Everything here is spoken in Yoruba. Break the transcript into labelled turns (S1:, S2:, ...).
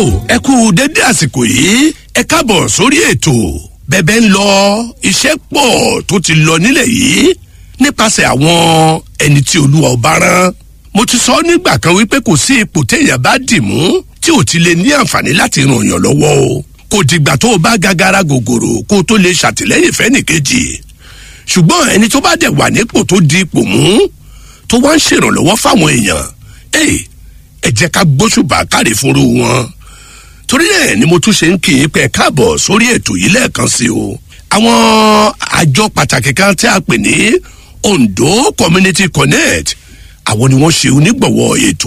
S1: ẹ kú dédé àsìkò yìí ẹ káàbọ̀ sórí ètò bẹ́bẹ́ ń lọ iṣẹ́ pọ̀ tó ti lọ nílẹ̀ yìí nípasẹ̀ àwọn ẹni tí olúwa ọba rán mo ti sọ nígbà kan wípé kò sí ipò téèyàn bá dì mú tí ò ti lè ní àǹfààní láti ràn yàn lọ́wọ́ o kò dìgbà tó o bá gagara gògòrò kó o tó lè ṣàtìlẹ́yìn fẹ́nìkejì ṣùgbọ́n ẹni tó bá dẹ̀ wà nípò tó di ipò mú tó wá ń ṣèrànlọ́wọ́ fáwọn èèyàn ẹ ẹ jẹ́ ká gbóṣùbà káre fúnru wọn torí ẹ̀ ni mo tún ṣe ń kì í pẹ́ káàbọ̀ sórí ètò yìí lẹ́ẹ̀kan sí o àwọn àjọ pàtàkì kan tí a pè ní Ondo Community Connect àwọn ni wọ́n ṣe onígbọ̀wọ́ ètò